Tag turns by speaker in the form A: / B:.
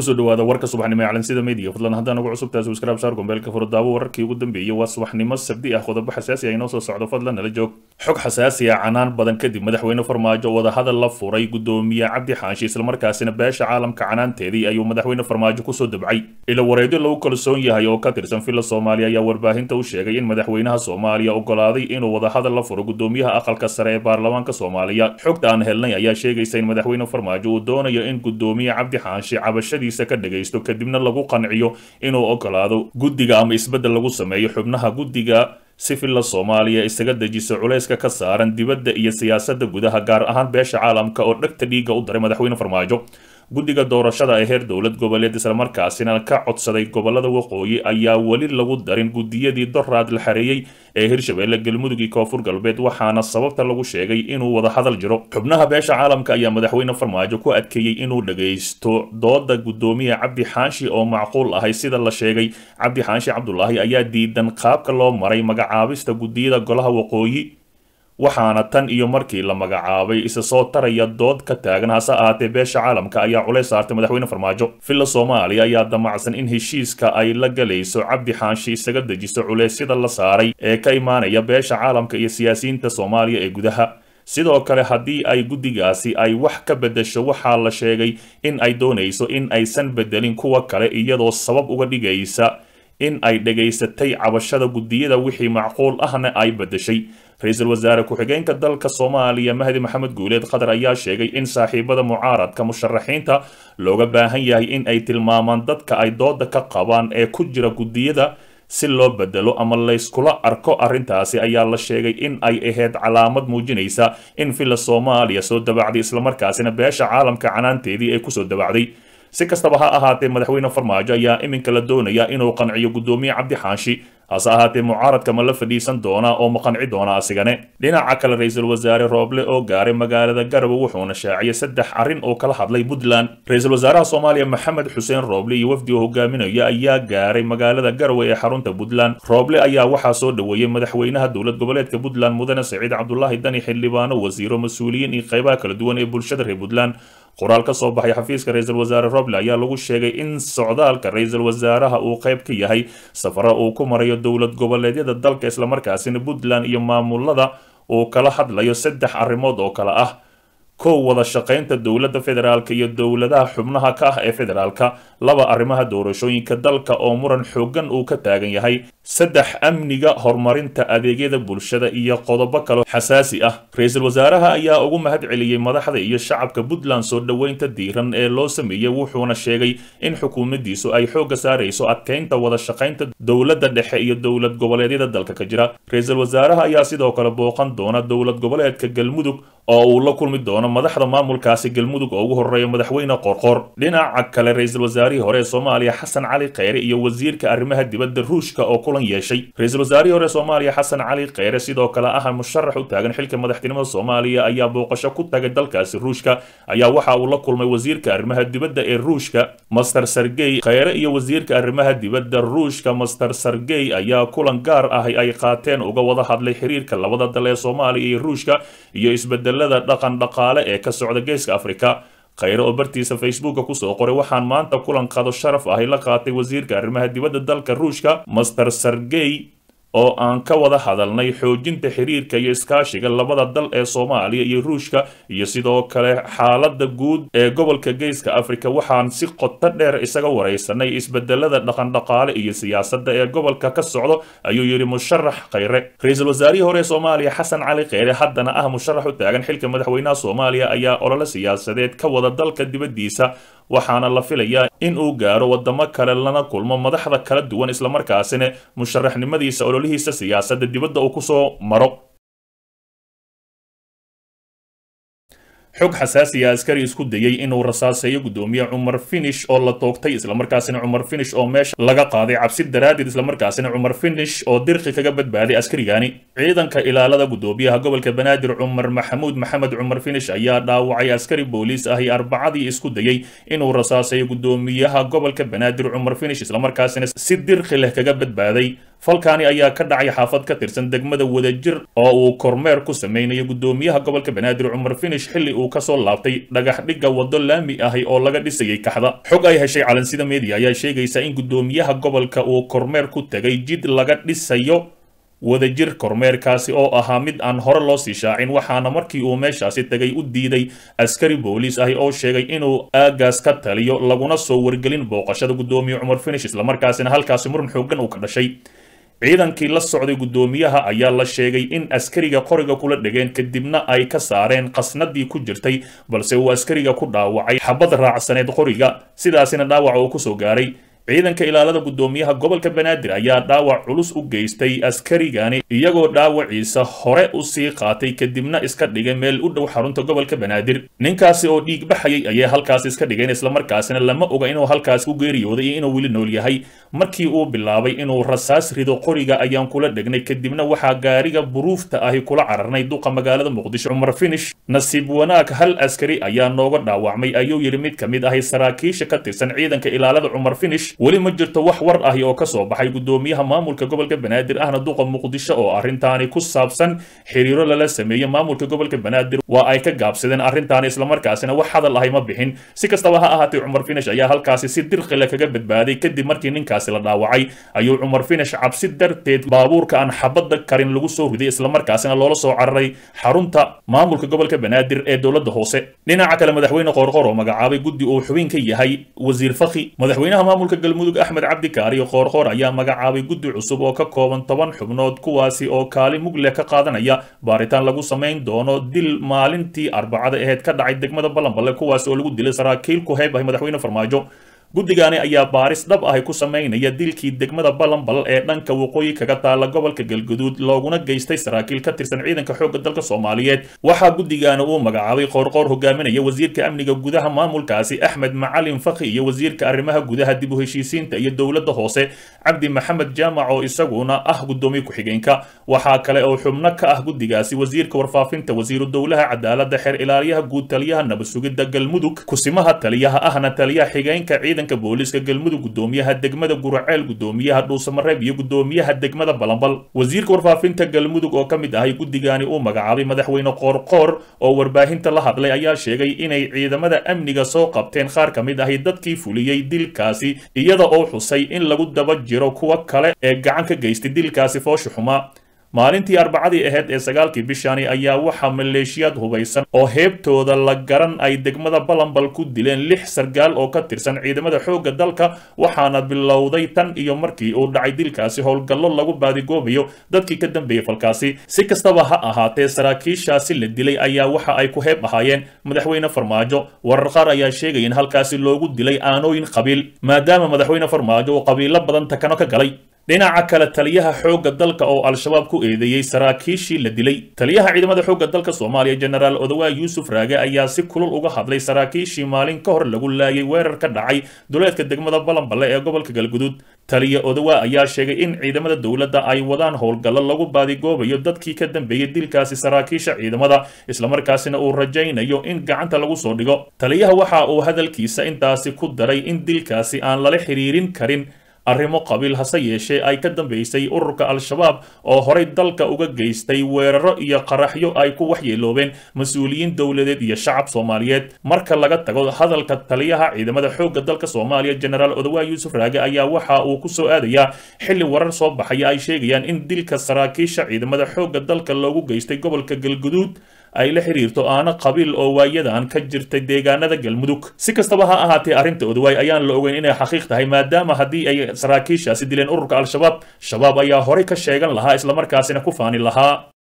A: kusoo dhawaada warka subaxnimo ee calansida media fadlan haddaan ugu cusubtahay subscribe saar gombeelka furo daawo wararkii ugu dambeeyey waa subaxnimo sabdi ah qodobo xasaasi ah inoo soo socdo fadlan nala joog xog xasaasi ah canaan badan kadib madaxweyne farmaajo wadahadal la furay gudoomiye cabdi xaashi islamarkaasina beesha caalamka canaanteedii ayuu madaxweyne farmaajo kusoo dabcay ilo wareedyo lagu kalsoon yahay oo ka tirsan filla soomaaliya ayaa warbaahinta u sheegay in madaxweynaha soomaaliya ogolaaday inuu wadahadal la furo gudoomiyaha aqalka sare ee baarlamaanka soomaaliya xogta aan helnay ayaa sheegaysa in madaxweyne farmaajo uu doonayo in gudoomiye cabdi xaashi cabashadiisa ka dhagaysto kadibna lagu qanciyo inuu ogolaado guddiga ama isbeddel lagu sameeyo xubnaha guddiga si filla soomaaliya isaga dejiso culayska ka saaran dibadda iyo siyaasadda gudaha gaar ahaan beesha caalamka oo dhegta dhiigga u daray madaxweyne farmaajo guddiga doorashada ee heer dowlad goboleed islamarkaasina ka codsaday gobolada waqooyi ayaa weli lagu darin guddiyadii doraad la xareeyey ee hirshabeelle galmudug iyo koonfur galbeed waxaana sababta lagu sheegay inuu wada hadal jiro xubnaha beesha caalamka ayaa madaxweyne farmaajo ku adkeeyey inuu dhagaysto dooda gudoomiye cabdi xaashi oo macquul ahay sida la sheegay cabdi xaashi cabdulaahi ayaa diidan qaabka loo maray magacaabista guddiyada golaha waqooyi waxaana tan iyo markii la magacaabay isa soo taraya dood ka taagan hase ahaatee beesha caalamka ayaa culays saartay madaxweyne farmaajo filla soomaaliya ayaa damacsan in heshiiska ay la galayso cabdi xaashi isaga dejiso culeysyada la saaray ee ka imaanaya beesha caalamka iyo siyaasiyiinta soomaaliya ee gudaha sidoo kale haddii ay guddigaasi ay wax ka beddesho waxaa la sheegay in ay doonayso in aysan beddelin kuwa kale iyadoo sabab uga dhigaysa in ay dhagaysatay cabashada guddiyada wixii macquul ahna ay beddeshay ra-iisul wasaare ku-xigeenka dalka soomaaliya mahdi maxamed guuleed qatar ayaa sheegay in saaxiibada mucaaradka musharaxiinta looga baahan yahay in ay tilmaamaan dadka ay dooda ka qabaan ee ku jira guddiyada si loo bedelo ama layskula arko arrintaasi ayaa la sheegay in ay ahayd calaamad muujinaysa in filla soomaaliya soo dabacday islamarkaasina beesha caalamka canaanteedii ay kusoo dabacday si kastaba ha ahaatee madaxweyne farmaajo ayaa iminka la doonaya inuu qanciyo guddoomiye cabdi xaashi hase ahaatee mucaaradka ma la fadhiisan doonaa oo ma qanci doona asigane dhinaca kale ra-iisul wasaare rooble oo gaaray magaalada garowe wuxuuna shaaciyay saddex arrin oo kala hadlay puntland ra-iisul wasaaraha soomaaliya maxamed xuseen rooble iyo wafdi oo hogaaminaya ayaa gaaray magaalada garowe ee xarunta puntland rooble ayaa waxaa soo dhoweeyey madaxweynaha dowlad goboleedka puntland mudane saciid cabdulaahi dani xildhibaano wasiiro mas-uuliyiin iyo qeybaha kala duwan ee bulshada reer puntland qoraal ka soo baxay xafiiska ra-iisul wasaare roble ayaa lagu sheegay in socdaalka ra-iisul wasaaraha uu qayb ka yahay safaro uu ku marayo dowlad goboleedyada dalka islamarkaasina puntland iyo maamulada uu kala hadlayo saddex arrimood oo kale ah kow wada shaqaynta dowladda federaalka iyo dowladaha xubnaha ka ah ee federaalka laba arrimaha doorashooyinka dalka oo muran xoogan uu ka taagan yahay saddex amniga horumarinta adeegyada bulshada iyo qodobo kale xasaasi ah ra-iisul wasaaraha ayaa ugu mahad celiyey madaxda iyo shacabka puntland soo dhoweynta diiran ee loo sameeyey wuxuuna sheegay in xukuumaddiisu ay xoogga saarayso adkeynta wada shaqaynta dowladda dhexe iyo dowlad goboleedyada dalka ka jira ra-iisul wasaaraha ayaa sidoo kale booqan doona dowlad goboleedka galmudug oo uu la kulmi doono madaxda maamulkaasi galmudug oo ugu horeeya madaxweyne qorqor dhinaca kale ra-iisul wasaarihii hore ee soomaaliya xasan cali kheyre iyo wasiirka arrimaha dibadda ruushka oo kulan yeeshay ra-iisul wasaarihii hore soomaaliya xasan cali kheyre sidoo kale ah musharax u taagan xilka madaxtinimada soomaaliya ayaa booqasho ku tagay dalkaasi ruushka ayaa waxa uu la kulmay wasiirka arrimaha dibadda ee ruushka master sergey kheyre iyo wasiirka arrimaha dibadda ruushka master sergey ayaa kulan gaar ah ay qaateen uga wada hadlay xiriirka labada dal ee soomaaliya iyo ruushka iyo isbedelada dhaqan dhaqaale ee ka socda geeska afrika kheyre oo bartiisa facebooka kusoo qoray waxaan maanta kulan qado sharaf ahi la qaatay wasiirka arrimaha dibadda dalka ruushka master sergey oo aan ka wada hadalnay xoojinta xiriirka iyo iskaashiga labada dal ee soomaaliya iyo ruushka iyo sidoo kale xaaladda guud ee gobolka geeska afrika waxaan si qoto dheer isaga waraysanay isbedelada dhaqandhaqaale iyo siyaasadda ee gobolka ka socdo ayuu yidhi musharax kheyre ra-iisul wasaarihii hore ee soomaaliya xasan cali kheyre haddana ah musharax u taagan xilka madaxweynaha soomaaliya ayaa olole siyaasadeed ka wada dalka dibaddiisa waxaana la filayaa in uu gaaro wadamo kale lana kulmo madaxda kala duwan islamarkaasina musharaxnimadiisa ololihiisa siyaasadda dibadda uu kusoo maro xog xasaasiya askari isku dayey inuu rasaaseeyo gudoomiye cumar finish oo la toogtay islamarkaasina cumar finish oo meesha laga qaaday cabsi daraaddeed islamarkaasina cumar finish oo dirqi kaga badbaaday askarigani ciidanka ilaalada gudoomiyaha gobolka banaadir cumar maxamuud maxamed cumar finish ayaa dhaawacay askari booliis ahi arbacadii isku dayey inuu rasaaseeyo gudoomiyaha gobolka banaadir cumar finish islamarkaasina si dirqi leh kaga badbaaday falkaani ayaa ka dhacay xaafad ka tirsan degmada wadajir oo uu kormeer ku sameynayo guddoomiyaha gobolka banaadir cumar finish xilli uu kasoo laabtay dhagax dhigga waddo laami ahi oo laga dhisayay kaxda xog ay heshay calansida media ayaa sheegaysa in guddoomiyaha gobolka uu kormeer ku tegay jid laga dhisayo wadajir kormeerkaasi oo ahaa mid aan hore loo sii shaacin waxaana markii uu meeshaasi tegay u diiday askari booliis ahi oo sheegay inuu aagaas ka taliyo laguna soo wargelin booqashada guddoomiye cumar finish islamarkaasina halkaasi muran xooggan uu ka dhashay ciidankii la socday guddoomiyaha ayaa la sheegay in askariga qoriga kula dhegeen kadibna ay ka saareen qasnadii ku jirtay balse uu askariga ku dhaawacay xabad raacsaneed qoriga sidaasina dhaawaca uu kusoo gaaray ciidanka ilaalada guddoomiyaha gobolka banaadir ayaa dhaawac culus u geystay askarigani iyagoo dhaawaciisa hore u sii qaatay kadibna iska dhigay meel u dhow xarunta gobolka banaadir ninkaasi oo dhiig baxayay ayay halkaas iska dhigeen islamarkaasina lama oga inuu halkaas ku geeriyooday iyo inuu weli nool yahay markii uu bilaabay inuu rasaas rido qoriga ayaan kula dhegnay kadibna waxaa gaariga buruufta ahi kula cararnay duqa magaalada muqdisho cumar finish nasiib wanaag hal askari ayaa nooga dhaawacmay ayuu yidhi mid ka mid ahi saraakiisha ka tirsan ciidanka ilaalada cumar finish weli ma jirto wax war ahi oo ka soo baxay guddoomiyaha maamulka gobolka banaadir ahna duqa muqdisho oo arrintaani ku saabsan xiriiro lala sameeyey maamulka gobolka banaadir waa ay ka gaabsadeen arrintaani islamarkaasina wax hadal ahi ma bixin si kastaba ha ahaatee cumar finish ayaa halkaasi si dirqile kaga badbaaday kadib markii ninkaasi la dhaawacay ayuu cumar finish cabsi darteed baabuurka aan xabadda karin lagu soo riday islamarkaasina loola soo cararay xarunta maamulka gobolka banaadir ee dowladda hoose dhinaca kale madaxweyne qoorqoor oo magacaabay guddi uu xubin ka yahay wasiir fakhi madaxweynaha maamulka galmudug axmed cabdi kaariyo qoorqoor ayaa magacaabay guddi cusub oo ka kooban toban xubnood kuwaasi oo kaali mugle ka qaadanaya baaritaan lagu samayn doono dil maalintii arbacada aheyd ka dhacay degmada balanballe kuwaasi oo lagu dilay saraakiil ku heeb ah madaxweyne farmaajo guddigaani ayaa baaris dhab ahi ku samaynaya dilkii degmada balanbal ee dhanka waqooyi kaga taala gobolka galguduud looguna geystay saraakiil ka tirsan ciidanka xoogga dalka soomaaliyeed waxaa guddigaani uu magacaabay qoorqoor hogaaminaya wasiirka amniga gudaha maamulkaasi axmed macalin fakhi iyo wasiirka arrimaha gudaha dib u heshiisiinta iyo dowladda hoose cabdi maxamed jaamac oo isaguna ah guddoomiye ku-xigeenka waxaa kale oo xubno ka ah guddigaasi wasiirka warfaafinta wasiiru dowlaha cadaaladda xeer ilaaliyaha guud taliyaha nabadsugidda galmudug kusimaha taliyaha ahna taliyaha xigeenka ciidanka booliiska galmudug guddoomiyaha degmada guraceel guddoomiyaha dhuusamareeb iyo guddoomiyaha degmada balanbal wasiirka warfaafinta galmudug oo ka mid ahay guddigaani uu magacaabay madaxweyne qoorqoor oo warbaahinta la hadlay ayaa sheegay inay ciidamada amniga soo qabteen qaar ka mid ahi dadkii fuliyey dilkaasi iyada oo xusay in lagu daba jiro kuwa kale ee gacan ka geystay dilkaasi foosha xumaa maalintii arbacadii ahayd ee sagaalkii bishani ayaa waxaa maleeshiyaad hubaysan oo heebtooda la garan ay degmada balanbal ku dileen lix sargaal oo ka tirsan ciidamada xoogga dalka waxaana bilowday tan iyo markii uu dhacay dilkaasi howlgallo lagu baadigoobayo dadkii ka dambeeyey falkaasi si kastaba ha ahaatee saraakiishaasi la dilay ayaa waxa ay ku heeb ahaayeen madaxweyne farmaajo warar qaar ayaa sheegaya in halkaasi loogu dilay aanooyin qabiil maadaama madaxweyne farmaajo uu qabiilo badan takano ka galay dhinaca kale taliyaha xoogga dalka oo al-shabaab ku eedeeyey saraakiishii la dilay taliyaha ciidamada xoogga dalka soomaaliya jenaraal odawaa yuusuf raage ayaa si kulul uga hadlay saraakiishii maalin ka hor lagu laayay weerar ka dhacay duleedka degmada balanballe ee gobolka galguduud taliya odawaa ayaa sheegay in ciidamada dowladda ay wadaan howlgallo lagu baadigoobayo dadkii ka dambeeyey dilkaasi saraakiisha ciidamada islamarkaasina uu rajaynayo in gacanta lagu soo dhigo taliyaha waxa uu hadalkiisa intaasi ku daray in dilkaasi aan lala xiriirin karin arrimo qabiil hase yeeshee ay ka dambeysay ururka al-shabaab oo horay dalka uga geystay weeraro iyo qaraxyo ay ku waxyeeloobeen mas-uuliyiin dowladeed iyo shacab soomaaliyeed marka laga tago hadalka taliyaha ciidamada xoogga dalka soomaaliya jenaraal odawaa yuusuf raage ayaa waxa uu ku soo aadayaa xilli warar soo baxaya ay sheegayaan in dilka saraakiisha ciidamada xoogga dalka loogu geystay gobolka galguduud ay la xiriirto aana qabiil oo waayadan ka jirtay deegaanada galmudug si kastaba ha ahaatee arrinta odawaay ayaan la ogeyn inay xaqiiq tahay maadaama haddii ay saraakiishaasi dileen ururka al-shabaab shabaab ayaa horay ka sheegan lahaa islamarkaasina ku faani lahaa